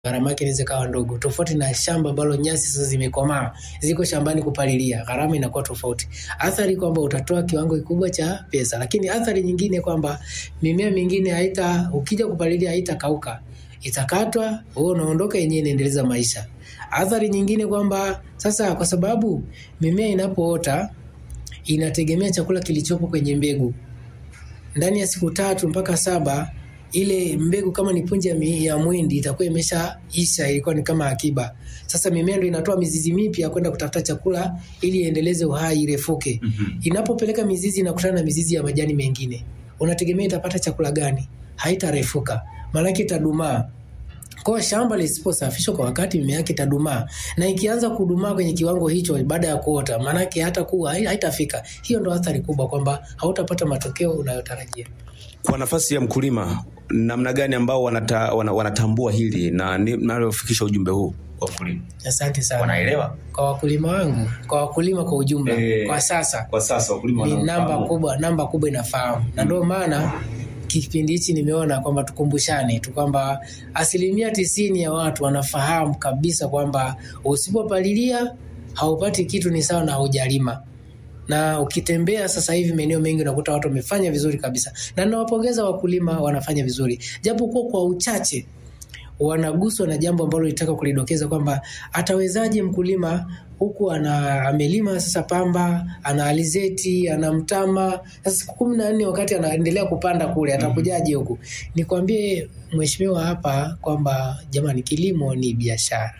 gharama yake inaweza ikawa ndogo, tofauti na shamba ambalo nyasi sasa zimekomaa ziko shambani kupalilia, gharama inakuwa tofauti. Athari kwamba utatoa kiwango kikubwa cha pesa, lakini athari nyingine kwamba mimea mingine haita, ukija kupalilia haitakauka, itakatwa, wewe unaondoka, yenyewe inaendeleza maisha. Athari nyingine kwamba sasa, kwa sababu mimea inapoota inategemea chakula kilichopo kwenye mbegu ndani ya siku tatu mpaka saba ile mbegu kama ni punje ya, mi- ya mwindi itakuwa imeshaisha, ilikuwa ni kama akiba. Sasa mimea ndio inatoa mizizi mipya kwenda kutafuta chakula ili iendeleze uhai, irefuke. Mhm. Inapopeleka mizizi inakutana na mizizi ya majani mengine, unategemea itapata chakula gani? Haitarefuka, maanake itadumaa. Kwa hiyo shamba lisiposafishwa kwa wakati, mimea yake itadumaa, na ikianza kudumaa kwenye kiwango hicho baada ya kuota, maanake hata kuwa haitafika. Hiyo ndo athari kubwa, kwamba hautapata matokeo unayotarajia. Kwa nafasi ya mkulima, namna gani ambao wanata, wana, wanatambua hili na ni- nalofikisha ujumbe huu kwa mkulima? Asante sana Wanaelewa kwa wakulima wangu, kwa wakulima kwa ujumla Eh, kwa sasa kwa sasa wakulima ni wanaofahamu. namba kubwa, namba kubwa inafahamu, na ndio maana kipindi hichi nimeona kwamba tukumbushane tu kwamba asilimia tisini ya watu wanafahamu kabisa kwamba usipopalilia haupati kitu, ni sawa na haujalima. Na ukitembea sasa hivi maeneo mengi unakuta watu wamefanya vizuri kabisa, na nawapongeza wakulima, wanafanya vizuri japokuwa kwa uchache wanaguswa na jambo ambalo litaka kulidokeza kwamba atawezaje mkulima huku ana amelima sasa pamba ana alizeti ana mtama sasa siku kumi na nne wakati anaendelea kupanda kule atakujaje huku nikwambie mheshimiwa hapa kwamba jamani kilimo ni biashara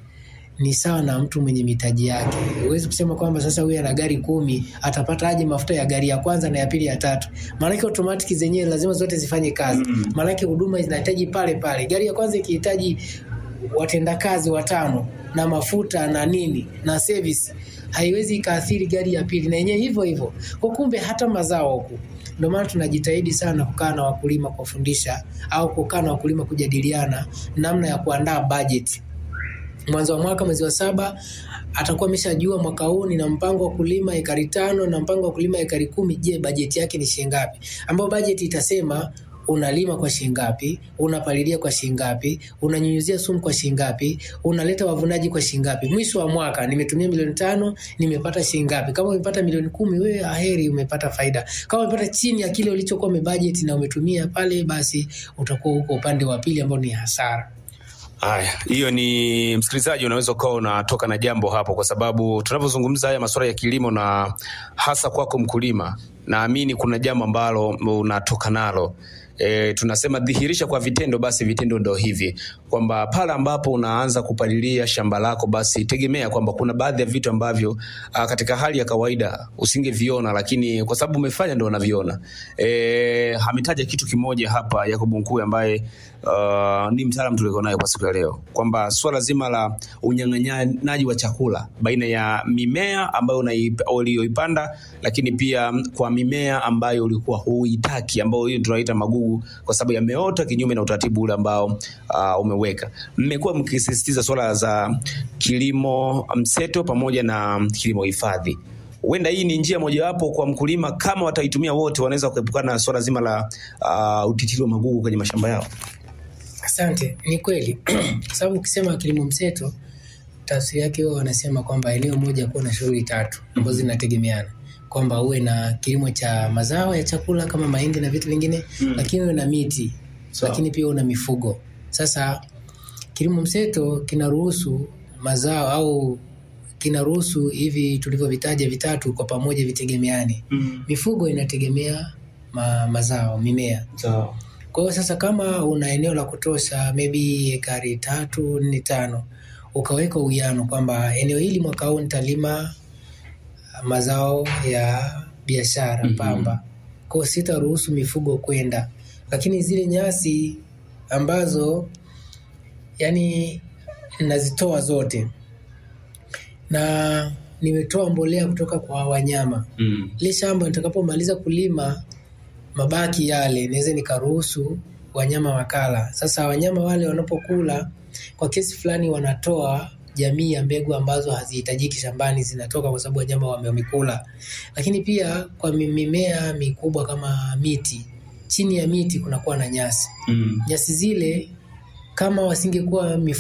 ni sawa na mtu mwenye mitaji yake. Huwezi kusema kwamba sasa huyu ana gari kumi atapata aje mafuta ya gari ya kwanza na ya pili ya tatu. Maanake automatic zenyewe lazima zote zifanye kazi, maanake huduma zinahitaji pale pale. Gari ya kwanza ikihitaji watendakazi watano na mafuta na nini na service, haiwezi ikaathiri gari ya pili na yenyewe hivyo hivyo. Kwa kumbe hata mazao huku ndio maana tunajitahidi sana kukaa na wakulima kuwafundisha au kukaa na wakulima kujadiliana namna ya kuandaa bajeti mwanzo wa mwaka mwezi wa saba atakuwa ameshajua mwaka huu nina mpango wa kulima ekari tano na mpango wa kulima ekari kumi. Je, bajeti yake ni shilingi ngapi? Ambayo bajeti itasema unalima kwa shilingi ngapi, unapalilia kwa shilingi ngapi, unanyunyuzia sumu kwa shilingi ngapi, unaleta wavunaji kwa shilingi ngapi. Mwisho wa mwaka nimetumia milioni tano, nimepata shilingi ngapi? Kama umepata milioni kumi, wewe aheri, umepata faida. Kama umepata chini ya kile ulichokuwa umebajeti na umetumia pale, basi utakuwa huko upande wa pili ambao ni hasara. Haya, hiyo ni msikilizaji, unaweza ukawa unatoka na jambo hapo, kwa sababu tunavyozungumza haya masuala ya kilimo na hasa kwako mkulima, naamini kuna jambo ambalo unatoka nalo. E, tunasema dhihirisha kwa vitendo, basi vitendo ndo hivi kwamba pale ambapo unaanza kupalilia shamba lako, basi tegemea kwamba kuna baadhi ya vitu ambavyo a, katika hali ya kawaida usingeviona, lakini kwa sababu umefanya ndo unaviona. E, ametaja kitu kimoja hapa Yakobo Nkuu ambaye uh, ni mtaalamu tulio nayo kwa siku ya leo kwamba swala zima la unyang'anyaji wa chakula baina ya mimea ambayo unaipa- uliyoipanda, lakini pia kwa mimea ambayo ulikuwa huitaki, ambayo hiyo tunaita magugu, kwa sababu yameota kinyume na utaratibu ule ambao uh, umeweka. Mmekuwa mkisisitiza swala za kilimo mseto pamoja na kilimo hifadhi huenda hii ni njia mojawapo kwa mkulima, kama wataitumia wote, wanaweza kuepukana na swala zima la uh, utitiri wa magugu kwenye mashamba yao. Asante, ni kweli kwa sababu ukisema kilimo mseto tafsiri yake huwa wanasema kwamba eneo moja kuwa na shughuli tatu ambazo zinategemeana, kwamba uwe na kilimo cha mazao ya chakula kama mahindi na vitu vingine Mm. lakini uwe na miti Sawa. lakini pia uwe na mifugo. Sasa kilimo mseto kinaruhusu mazao au kinaruhusu hivi tulivyovitaja vitatu kwa pamoja vitegemeane. Mifugo inategemea ma, mazao, mimea Sawa. kwa hiyo sasa, kama una eneo la kutosha maybe ekari tatu nne tano, ukaweka uwiano kwamba eneo hili mwaka huu nitalima mazao ya biashara Mhm. pamba, kwa hiyo sitaruhusu mifugo kwenda, lakini zile nyasi ambazo yani nazitoa zote na nimetoa mbolea kutoka kwa wanyama Mm. ile shamba nitakapomaliza kulima mabaki yale naweza nikaruhusu wanyama wakala. Sasa wanyama wale wanapokula kwa kiasi fulani wanatoa jamii ya mbegu ambazo hazihitajiki shambani zinatoka kwa sababu wanyama wame- wamekula. Lakini pia kwa mi- mimea mikubwa kama miti, chini ya miti kunakuwa na nyasi. Mm. Nyasi zile kama wasingekuwa